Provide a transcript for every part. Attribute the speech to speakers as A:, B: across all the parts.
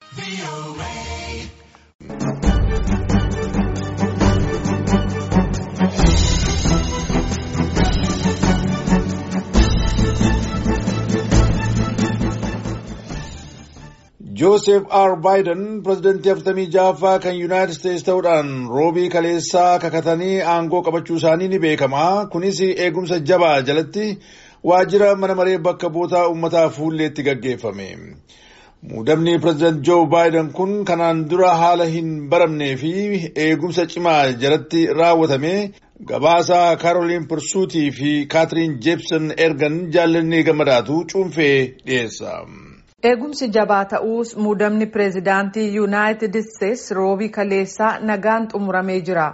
A: Joosef R. Baayiden pirezidantii afurtamii ja'affaa kan Yuunaayitid Isteetsi ta'uudhaan roobii kaleessaa kakatanii aangoo qabachuu isaanii ni beekama. Kunis eegumsa jabaa jalatti waajjira mana maree bakka bu'oota uummataa fuulleetti gaggeeffame. Muudamni pirezidaant Joo Baayiden kun kanaan dura haala hin baramnee fi eegumsa cimaa jalatti raawwatame gabaasa Kaaroliin Pirsuutii fi Kaatiriin Jeepson ergan jaallanni gammadaatu cuunfee dhiyeessa.
B: Eegumsi jabaa ta'uus muudamni pireezidaantii Yuunaayitid Isteetsi roobii kaleessaa nagaan xumuramee jira.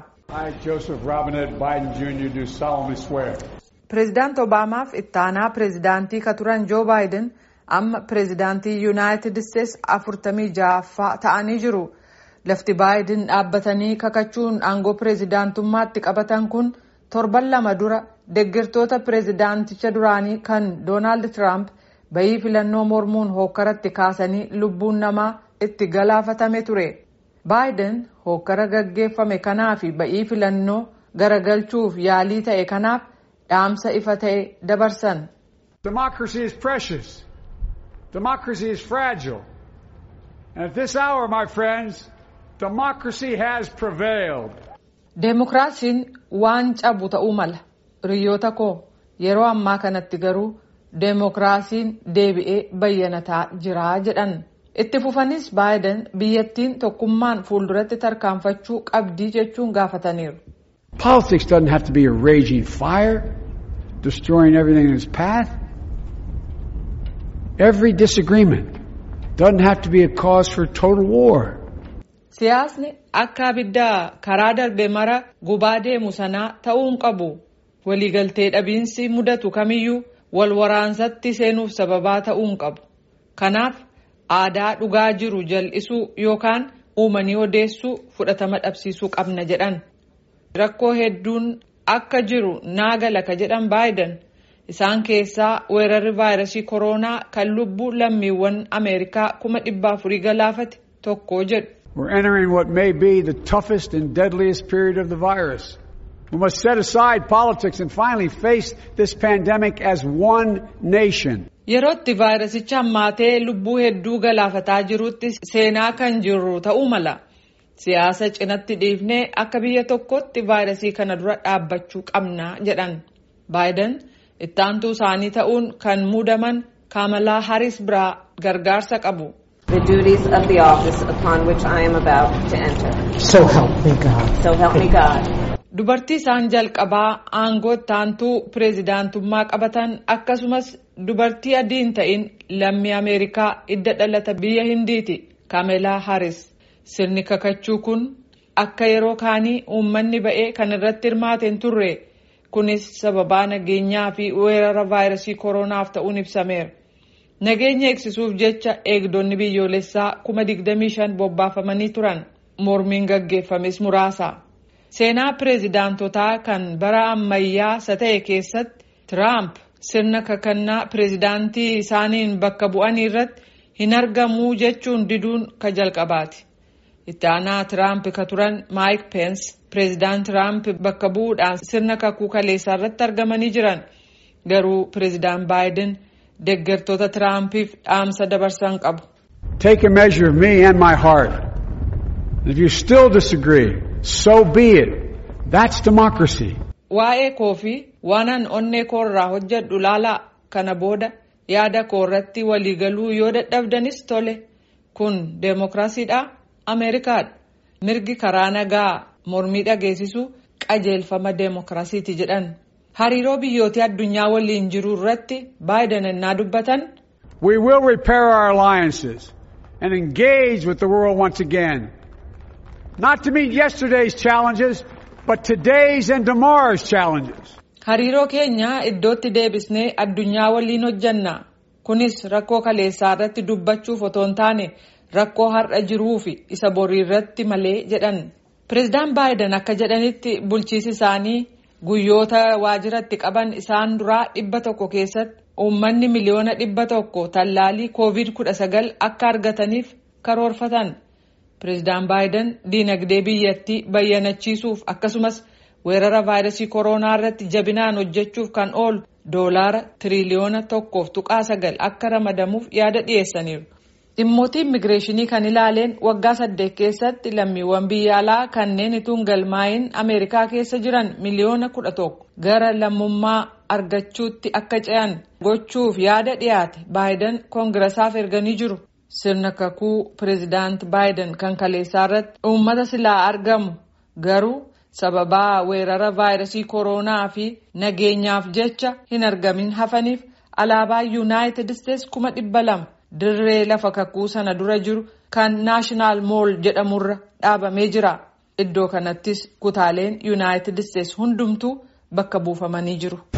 B: Pireezidaant Obaamaaf ittaanaa pireezidaantii ka turan Joo Baayiden amma pireezidaantii Yuunaayitid Isteetsi afurtamii ja'affaa ta'anii jiru. Lafti Baayiden dhaabbatanii kakachuun aangoo pireezidaantummaatti qabatan kun torban lama dura deeggartoota pireezidaanticha duraanii kan Doonaald Tiraamp bayii filannoo mormuun hookkaratti kaasanii lubbuun namaa itti galaafatame ture. Baayiden hookkara gaggeeffame kanaa fi bayii filannoo garagalchuuf yaalii ta'e kanaaf dhaamsa ifa ta'e dabarsan.
C: Democracy is precious. Democracy is fragile. And at this hour, my friends, democracy has prevailed.
B: Deemokiraasiin waan cabu ta'uu mala. Hiriyoota koo yeroo ammaa kanatti garuu deemokiraasiin deebi'ee bayyanataa jira jedhan itti fufanis baayiden biyyattiin tokkummaan fuulduratti tarkaanfachuu qabdii jechuun gaafataniiru.
C: Politics doesn't have to be a raging fire, destroying everything in its path. Every disagreement doesn't have to be a cause for total war.
B: Siyaasni akka abiddaa karaa darbe mara gubaa deemu sanaa ta'uu hin qabu. Waliigaltee dhabiinsi mudatu kamiyyuu wal waraansatti seenuuf sababaa ta'uu hin qabu. Kanaaf aadaa dhugaa jiru jal'isuu yookaan uumanii odeessuu fudhatama dhabsiisuu qabna jedhan. Rakkoo hedduun akka jiru naagala ka jedhan baayiden isaan keessaa weerarri vaayirasii kooroonaa kan lubbuu lammiiwwan Ameerikaa kuma dhibba afurii galaafate tokko jedhu.
C: We're entering what may be the toughest and deadliest period of the virus. We must set aside politics and finally face this pandemic as one nation.
B: Yerootti vaayirasicha hammaatee lubbuu hedduu galaafataa jirutti seenaa kan jirru ta'uu mala. Siyaasa cinatti dhiifnee akka biyya tokkotti vaayirasii kana dura dhaabbachuu qabna jedhan. Baayiden ittaantuu isaanii ta'uun kan muudaman Kaamalaa Haris biraa gargaarsa qabu.
D: the duties of the office upon which I am about to enter.
E: So help me God.
D: So help me God.
B: Dubartii isaan jalqabaa aangoo ittaantuu pireezidaantummaa qabatan akkasumas dubartii adii hin ta'in lammii Ameerikaa idda dhalata biyya Hindiiti Kaamelaa Haris. Sirni kakachuu kun akka yeroo kaanii uummanni ba'ee kan irratti hirmaate hin turre. Kunis sababaa nageenyaa fi weerara vaayirasii kooronaaf ta'uun ibsameera. Nageenya eegsisuuf jecha eegdonni biyyoolessaa kuma digdamii shan bobbaafamanii turan. Mormiin gaggeeffames muraasa. Seenaa pireezidaantotaa kan bara ammayyaa isa ta'e keessatti Tiraamp sirna kakannaa pireezidaantii isaaniin bakka bu'anii irratti hin argamuu jechuun diduun ka jalqabaati. Itti aanaa Tiraamp ka turan Maayik Peens pireezidaant Tiraamp bakka bu'uudhaan sirna kakuu kaleessaa irratti argamanii jiran. Garuu pireezidaant Baayiden deeggartoota Tiraampiif dhaamsa dabarsan qabu.
C: Take a measure of me and my heart. If you still disagree, so be it. That's democracy.
B: Waa'ee koo fi waanan onnee koo irraa hojjedhu laalaa kana booda yaada koo irratti waliigaluu yoo dadhabdanis tole. Kun deemokiraasiidha. Ameerikaadha. Mirgi karaa nagaa mormii dhageessisu qajeelfama deemokiraasiiti jedhan. Hariiroo biyyoota addunyaa waliin jiru irratti baayiden ennaa dubbatan.
C: We will repair our alliances and engage with the world once again. Not to meet yesterday's challenges, but today's and tomorrow's challenges.
B: Hariiroo keenya iddootti deebisnee addunyaa waliin hojjanna. Kunis rakkoo kaleessaa irratti dubbachuuf otoo hin taane rakkoo har'a jiruu fi isa borii irratti malee jedhan. Pireezidaan Baayiden akka jedhanitti bulchiisi isaanii guyyoota waajiratti qaban isaan duraa dhibba tokko keessatti uummanni miliyoona dhibba tokko tallaalii koovid kudha sagal akka argataniif karoorfatan. Pireezidaan Baayiden diinagdee biyyattii bayyanachiisuuf akkasumas weerara vaayirasii koronaa irratti jabinaan hojjechuuf kan oolu doolaara tiriliyoona tokkoof tuqaa sagal akka ramadamuuf yaada dhiyeessaniiru. Dhimmoota immigireeshinii kan ilaaleen waggaa saddeet keessatti lammiiwwan biyya alaa kanneen ituun galmaayin Ameerikaa keessa jiran miliyoona kudha tokko gara lammummaa argachuutti akka ce'an gochuuf yaada dhiyaate Baayiden koongirasaaf erganii jiru. Sirna kakuu pireezidaant Baayiden kan kaleessaa irratti uummata silaa argamu garuu sababaa weerara vaayirasii koronaa fi nageenyaaf jecha hin argamin hafaniif alaabaa yuunaayitid isteetsi kuma dhibba lama dirree lafa kakuu sana dura jiru kan naashinaal mool jedhamurra dhaabamee jira. Iddoo kanattis kutaaleen yuunaayitid isteetsi hundumtuu bakka buufamanii jiru.